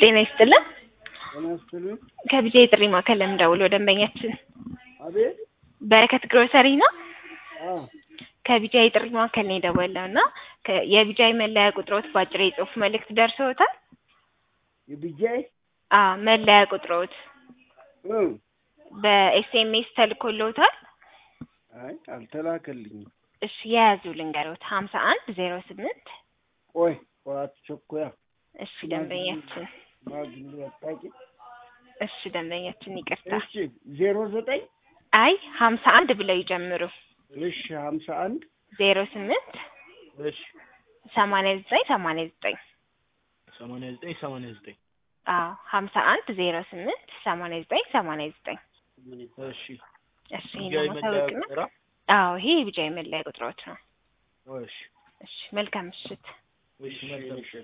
ጤና ይስጥልን። ጤና ይስጥልኝ። ከቢጃ የጥሪ ማዕከል ለምደውለው ደንበኛችን አቤት። በረከት ግሮሰሪ ነው። አዎ ከቢጃ የጥሪ ማዕከል ነው የደወልነው እና ከ- የቢጃ መለያ ቁጥሮት በአጭር የጽሁፍ መልእክት ደርሰውታል? የቢጃይ አዎ መለያ ቁጥሮት እ በኤስኤምኤስ ተልኮልዎታል? አይ አልተላከልኝም። እሺ የያዙ ልንገሮት ሀምሳ አንድ ዜሮ ስምንት ቆይ ቆይ አትቸኮያ። እሺ ደንበኛችን ማግኘት አጣቂ። እሺ ደንበኛችን ይቅርታ። እሺ ዜሮ ዘጠኝ አይ ሀምሳ አንድ ብለው ይጀምሩ። እሺ ሀምሳ አንድ ዜሮ ስምንት እሺ ሰማንያ ዘጠኝ ሰማንያ ዘጠኝ ሰማንያ ዘጠኝ ሰማንያ ዘጠኝ አዎ ሀምሳ አንድ ዜሮ ስምንት ሰማንያ ዘጠኝ ሰማንያ ዘጠኝ እሺ እሺ ቢጃይ ይሄን መለያ ማሳወቅ ነው። ቁጥራ አዎ ይሄ የቢጃ መለያ ቁጥሮት ነው። እሺ እሺ መልካም ምሽት። እሺ መልካም